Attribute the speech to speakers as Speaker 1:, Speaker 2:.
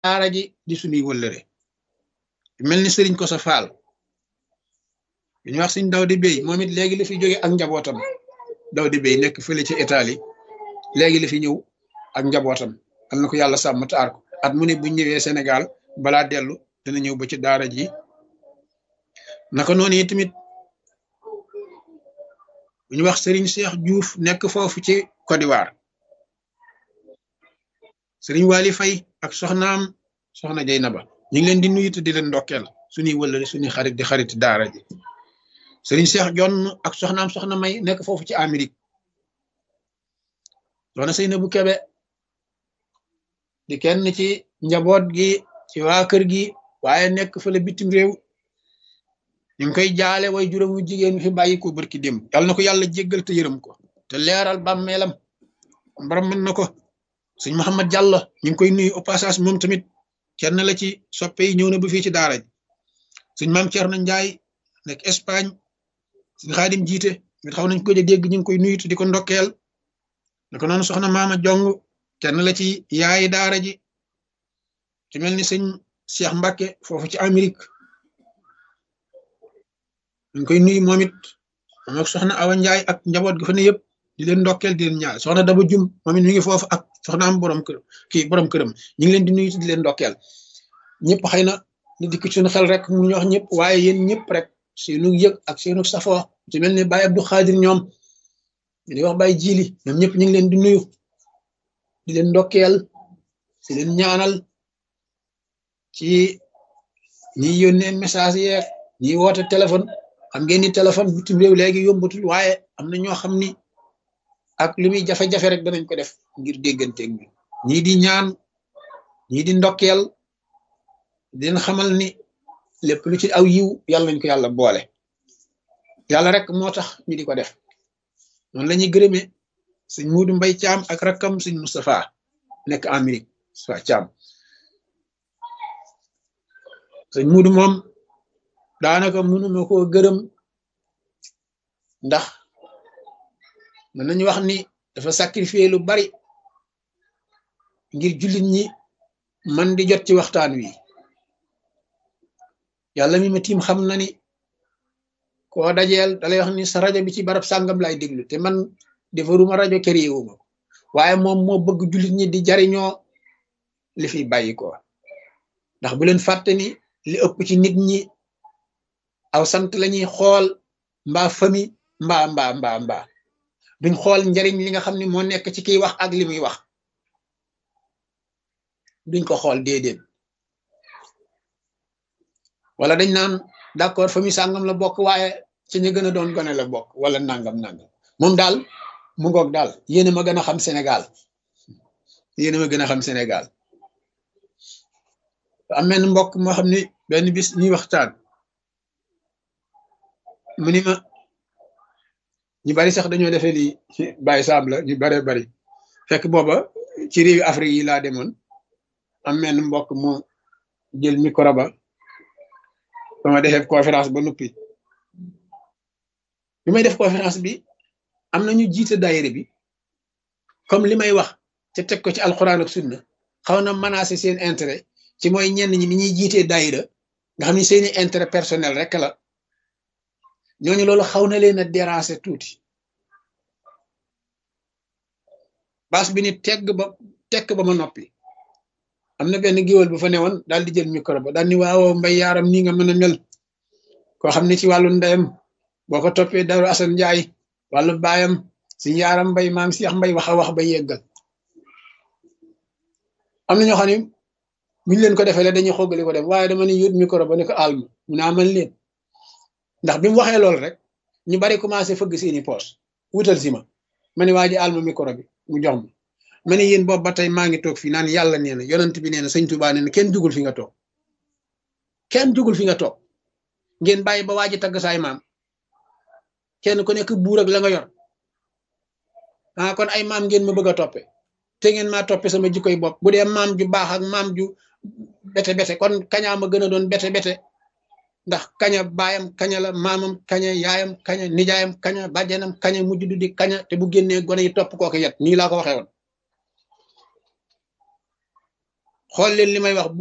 Speaker 1: daara ji di suñuy wëllëre mel ni sëriñ ko sa faal bi ñu wax suñ daw di béy moom it léegi la fi jóge ak njabootam daw di béy nekk fële ci Italie léegi la fi ñëw ak njabootam am na ko yàlla sàmm taar ko at mu ne bu ñëwee Sénégal balaa dellu dina ñëw ba ci daara ji naka noonu yi tamit bu ñu wax Serigne Cheikh Diouf nekk foofu ci Côte d'Ivoire Serigne Wali Faye ak soxnaam soxna Jeynaba ñu ngi leen di nuyu te di leen ndokkeel suñuy wëllëre suñuy xarit di xarit daara ji Serigne Cheikh Jonn ak soxnaam soxna May nekk foofu ci Amérique soxna Seynabou Kebe di kenn ci njaboot gi ci waa kër gi waaye nekk fële bitim réew ñu ngi koy jaale way juróomu jigéen fi bàyyi ko barki démb yàlla na ko yàlla jéggal te yërëm ko te leeral bàmmeelam mbaram mën na ko sëñ Mouhamed Diallo ñu ngi koy nuyu au passage moom tamit kenn la ci soppe yi ñëw na ba fii ci daara ji sëñ maam Thierno Ndiaye nekk Espagne sëñ Xaadim jiite mit xaw nañ ko dégg ñu ngi koy nuyu te di ko ndokkeel naka noonu soxna maama jong kenn la ci yaayi daara ji ci mel ni sëñ Cheikh Mbacke foofu ci Amérique ñu koy nuyu moom it moom ak soxna Awa Ndiaye ak njaboot gi fa ne yëpp di leen ndokkeel di leen ñaar soxna Daba Jum moom it mi ngi foofu ak soxna am borom kër kii borom këram ñu ngi leen di nuyu di leen ndokkeel ñëpp xëy na ni dikk suñu xel rek mu ñu wax ñëpp waaye yéen ñëpp rek seenu yëg ak seenu safoo ci mel ni Baye Abdou Khadir ñoom ñu di wax Baye Jili ñoom ñëpp ñu ngi leen di nuyu di leen ndokkeel di leen ñaanal ci ñiy yónnee message yeeg ñiy woote téléphone xam ngeen ni téléphone bitim réew léegi yombatul waaye am na ñoo xam ni ak li muy jafe-jafe rek danañ ko def ngir dégganteeg bi ñii di ñaan ñii di ndokkeel di leen xamal ni lépp lu ci aw yiw yàlla nañ ko yàlla boole yàlla rek moo tax ñu di ko def noonu la ñuy gërëmee sëñ Muudu Mbay Caam ak rakkam sëñ Moustapha nekk Amérique sa Caam sëñ Muudu moom daanaka mënuma koo gërëm ndax mën nañu wax ni dafa sacrifier lu bari ngir jullit ñi man di jot ci waxtaan wi yàlla mi ma tiim xam na ni koo dajeel dalay wax ni sa rajo bi ci barab sàngam lay déglu te man defaruma rajo créé wu ma waaye moom moo bëgg jullit ñi di jariñoo li fi bàyyi ko ndax bu leen fàtte ni li ëpp ci nit ñi aw sant lañuy xool mbaa fami mbaa mbaa mbaa mbaa duñ xool njariñ li nga xam ne moo nekk ci kiy wax ak li muy wax duñ ko xool déedéet wala dañ naan d'accord famille sàngam la bokk waaye ci ñu gën a doon gone la bokk wala nangam nangam moom daal mu ngoog daal yéen a ma gën a xam Sénégal yéen a ma gën a xam Sénégal am benn mbokk moo xam ni benn bis ñuy waxtaan mu ni ma ñu bari sax dañoo defee lii bàyyi saam la ñu baree bari fekk booba ci réewi Afrique yi laa demoon am benn mbokk mu jël micro ba ba ma defee conférence ba noppi bi may def conférence bi am na ñu jiite daayira bi comme li may wax te teg ko ci alxuraan ak sunna xaw na menacer seen intérêt ci mooy ñenn ñi ni ñuy jiitee daayira nga xam ni seeni intérêt personnel rek la ñooñu loolu xaw na leen a déranger tuuti baas bi ni tegg ba tekk ba ma noppi am na benn géwél bu fa newoon daal di jël micro ba daal ni waaw mbay yaaram nii nga mën a mel koo xam ne ci wàllu ndeyam boo ko toppee daru Asan Njaay wàllu baayam si yaaram mbay maam Seex mbay wax a wax ba yeggal am na ñoo xam ne buñ leen ko defee la dañuy xoggali ko dem waaye dama ne yóot micro ba ne ko alma mu naa man leen ndax bi mu waxee loolu rek ñu bari commencé fëgg seeni poos wutal si ma ma ne waa ji alma micro bi mu jox ma ma ne yéen boobu ba tey maa ngi toog fii naan yàlla nee na yonent bi nee na sëñ Tuubaa nee na kenn jugul fi nga toog kenn jugul fi nga toog ngeen bàyyi ba waa ji tagg saay maam kenn ku nekk buur ak la nga yor ah kon ay maam ngeen ma bëgg a toppe te ngeen maa toppe sama jikkoy bopp bu dee maam ju baax ak maam ju bete bete kon kañaa ma gën a doon bete bete ndax kaña baayam kaña la maamam kaña yaayam kaña nijaayam kaña bàjjanam kaña mujj du di kaña te bu génnee gone yi topp kooku yet nii laa ko waxee woon xool leen li may wax